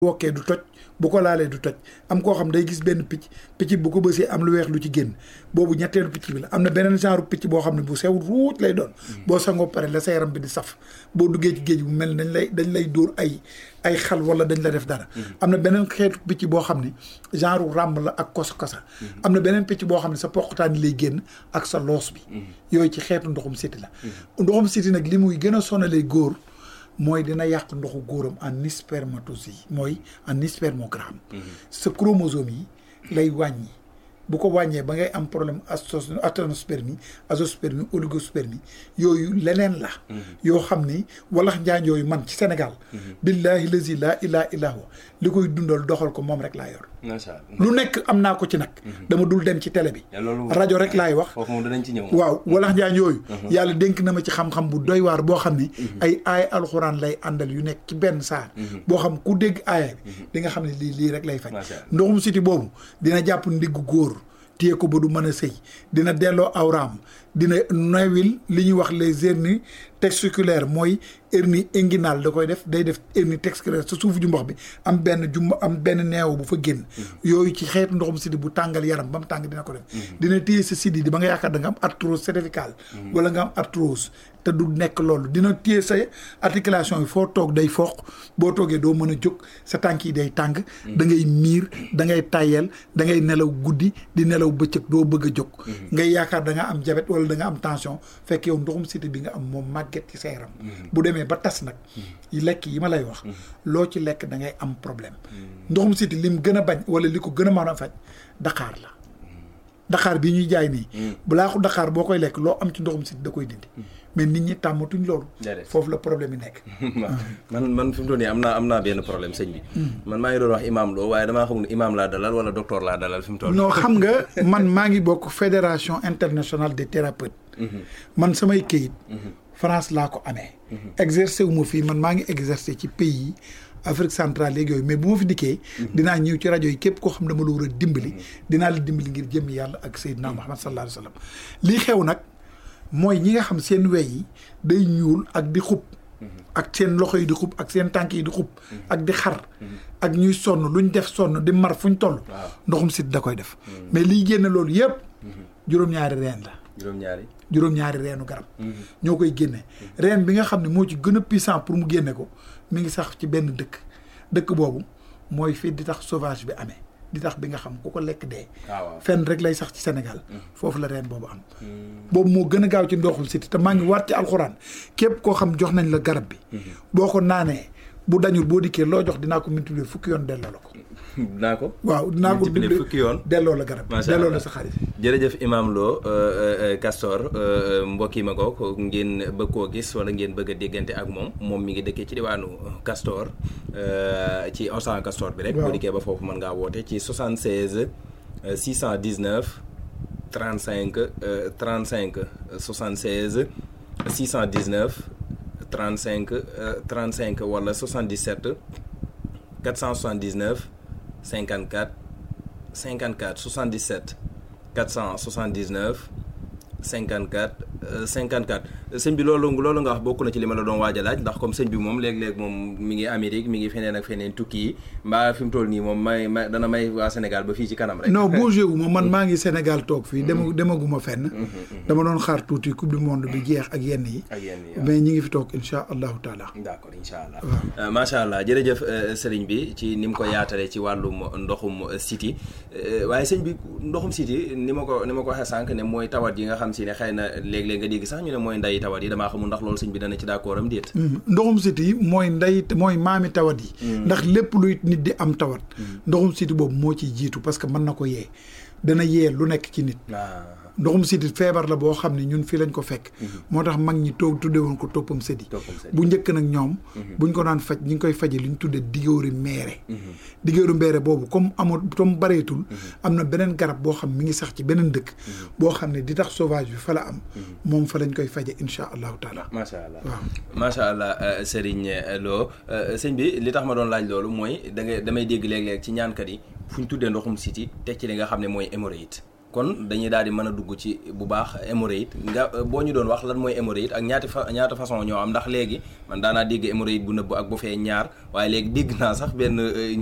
wokkee du toj bu ko laalee du toj am koo xam day gis benn picc picc bu ko bësee am lu weex lu ci génn boobu ñetteelu picc bi la am na beneen genre picc boo xam ne bu sew ruuj lay doon boo sangoo pare la sa yaram bi di saf boo duggee ci géej bu mel dañ lay dañ lay dóor ay ay xal wala dañ la def dara am na beneen xeetu picc boo xam ne genre ràmb la ak kosa kosa am na beneen picc boo xam ne sa poqataan yi lay génn ak sa loos bi yooyu ci xeetu ndoxum siti la ndoxum siti nag li muy gën a sonalee góor mooy dina yàq ndoxu góoram en spermatozoïde mooy en spermogramme sa chromosome yi lay wàññi bu ko wàññee ba ngay am problème aténospermie azoospermie oligospermie yooyu leneen la yoo xam ni walax njaañ yooyu man ci Sénégal billahi lazi la ilaha illa huwa li koy dundal doxal ko moom rek laa yor lu nekk am naa ko ci nag dama dul dem ci télé bi rajo rek laay wax foofu moom danañ ci ñëw waaw walax njaañ yooyu yàlla dénk na ma ci xam-xam bu doy waar boo xam ni ay aaya alxuraan lay àndal yu nekk ci benn saar boo xam ku dégg aaya bi di nga xam ne lii lii rek lay faj ndoxum siti boobu dina jàpp ndiggu góor téye ko ba du mën a sëy dina delloo awraam dina newil li ñuy wax les hernies testiculaires mooy hernie inguinale da koy def day def hernie testiculaire sa suufu jumbox bi am benn jumbo am benn neew bu fa génn yooyu ci xeetu ndoxum sidi bu tàngal yaram ba mu tàng dina ko def dina téye sa sidi di ba nga yaakaar da nga am arthrose cervicale wala nga am arthrose te du nekk loolu dina téye sa articulation yi foo toog day foq boo toogee doo mën a jóg sa tànk yi day tàng da ngay miir da ngay tayel da ngay nelaw guddi di nelaw bëccëg doo bëgg a jóg ngay yaakaar da nga am diabète wala da nga am tension fekk yow ndoxum siti bi nga am moom màgget ci sa yaram bu demee ba tas nag yi lekk yi ma lay wax loo ci lekk da ngay am problème ndoxum siti lim gën a bañ wala li ko gën a mën a faj daqaar la daqaar bi ñuy jaay nii balaa ko daqaar boo koy lekk loo am ci ndoxum siti da koy dindi mais nit ñi tàmmatuñ loolu foofu la problème yi nekk man man fi mu toll nii am naa am naa benn problème sëñ bi man maa ngi doon wax imam loo waaye damaa xamul imam laa dalal wala docteur laa dalal fi mu toll non xam nga man maa ngi bokk fédération internationale des thérapeutes man samay këyit France laa ko amee exercer wu ma fii man maa ngi exercer ci pays yi Afrique centrale léegi yooyu mais bu ma fi dikkee dinaa ñëw ci rajo yi képp koo xam ne dama la war a dimbali dinaa la dimbali ngir jëmmi yàlla ak Seydina Muhammad sallallahu alayhi wa sallam lii xew nag mooy ñi nga xam seen wey yi day ñuul ak di xub ak seen loxo yi di xub ak seen tànk yi di xub ak di xar ak ñuy sonn luñ def sonn di mar fuñ toll ndoxum sit da koy def mais liy génne loolu yëpp juróom-ñaari reen la juróom-ñaari juróom-ñaari reenu garab ñoo koy génne reen bi nga xam ne moo ci gën a puissant pour mu génne ko mi ngi sax ci benn dëkk dëkk boobu mooy fii di tax sauvage bi amee di tax bi nga xam ku ko lekk dee fenn rek lay sax ci Sénégal foofu la reen boobu am boobu moo gën a gaaw ci ndoxul siti te maa ngi waat ci alxuraan képp koo xam jox nañ la garab bi boo ko naanee bu dañul boo dikkee loo jox dinaa ko multiplier fukki yoon delloo la ko dinaa ko waaw dinaa ko multiplier fukki yoon delloo la garab delloo la sa xarit jërëjëf Imam Lo Castor mbokk yi ma ko ngeen bëgg koo gis wala ngeen bëgg a déggante ak moom moom mi ngi dëkkee ci diwaanu Castor ci Osan Castor bi rek boo dikkee ba foofu mën ngaa woote ci 76 619 35 35 76 619 35 35 wala 77 479 54 54 77 479 54 54 sëñ bi loolu loolu nga wax bokk na ci li ma la doon waaj a laaj ndax comme sëñ bi moom léeg-léeg moom mi ngi Amérique mi ngi feneen ak feneen tukki yi mbaa fi mu toll nii moom may may dana may waa Sénégal ba fii ci kanam rek. non bougé wu ma man maa ngi Sénégal toog fii. dema demaguma fenn. dama doon xaar tuuti coupe du monde bi jeex ak yenn yi. ak yenn yi mais ñi ngi fi toog incha allahu taala. d' accord incha allah. macha allah jërëjëf sëriñ bi ci ni mu ko yaatalee ci wàllum ndoxum siti waaye sëñ bi ndoxum siti ni ma ko ni ma ko waxee sànq ne mooy tawat yi nga xam si ne xëy na léeg-léeg nga dégg sax ñu ne mooy nday tawat yi damaa xamul ndax loolu sëñ bi dana ci d'accord am déet ndoxum siti mooy nday mooy maami tawat yi ndax lépp luy nit di am tawat ndoxum siti boobu moo ciy jiitu parce que mën na ko yee dana yee lu nekk ci nit ndoxum siti feebar la boo xam ne ñun fii lañ ko fekk moo tax mag ñi toog tudde woon ko toppam sëdi bu njëkk nag ñoom buñ ko daan faj ñi ngi koy faje li ñu tudde digóori meere digóori meere boobu comme amul comme bareetul am na beneen garab boo xam mi ngi sax ci beneen dëkk boo xam ne di tax sauvage bi fa la am moom fa lañ koy faje insha allahu taala macha allah waaw macha allah Serigne Lo sëñ bi li tax ma doon laaj loolu mooy da nga damay dégg léeg-léeg ci ñaankat yi fu ñu tuddee ndoxum siti teg ci li nga xam ne mooy hémorroïde kon dañuy daal di mën a dugg ci bu baax hémorroïde nga boo ñu doon wax lan mooy hémorroïde ak ñaati fa ñaata façon ñoo am ndax léegi man daanaa dégg hémorroïde bu nëbb ak bu fee ñaar waaye léegi dégg naa sax benn